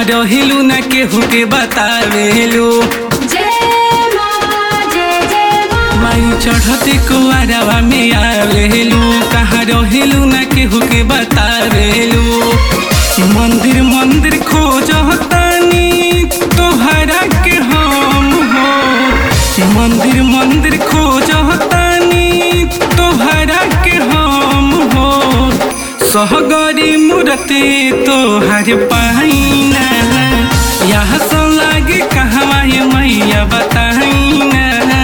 कहाँ रहिलू न केहू के बतावेलू माई चढ़ते कुआरवा में आवेलू कहाँ रहिलू न केहू के बतावेलू मंदिर मंदिर खोजतानी तोहरा के हम हो मंदिर मंदिर खोजतानी तोहरा के हम हो सहगरी मूर्ति तोहर पाइना यहाँ से लागे कहवा ये मैया बताइना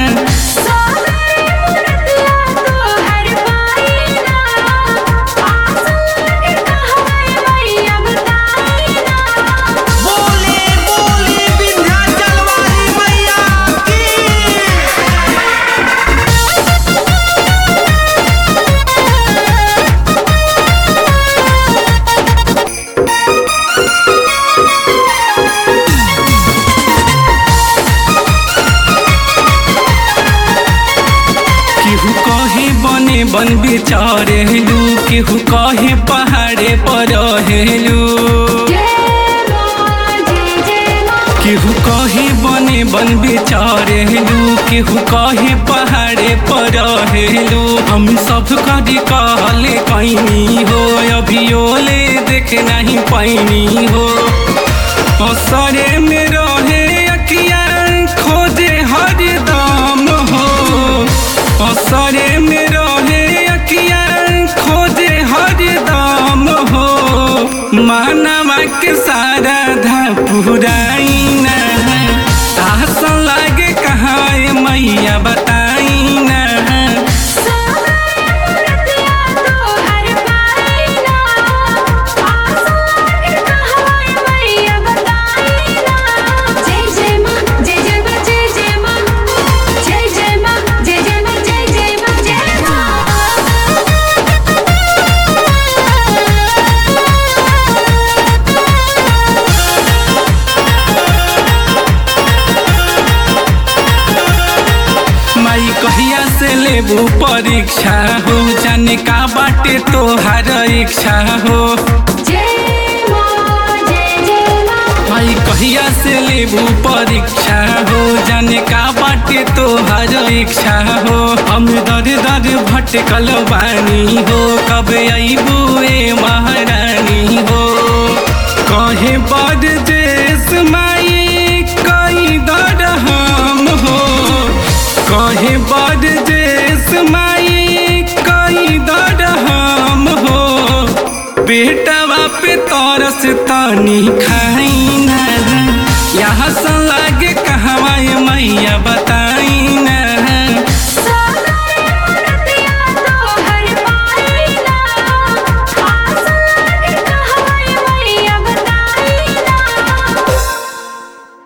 बोले बोले विंध्याचल वाली मैया की केहू कहे बने बन बिचारेलू केहू कहे पहाड़े पर रहेलू केहू कहे बने बन बिचारेलू केहू कहे पहाड़े पर रहेलू हम सब कदी कहले कैनी हो अभियोले देख नहीं पैनी हो असरे में रहे अकिया खोजे हरदम हो असरे में रहे अकिया खोजे हरदम हो मानवा के सारा धा पुराइना आस लागे कहाँ ये मैया बताइना माई कहिया से लेबू परीक्षा हो जाने का बाटे तोहार इच्छा हो माई कहिया से लेबू परीक्षा हो जाने का बाटे तोहार इच्छा हो हम दर दर भटकल बानी हो कब अबू ए महारानी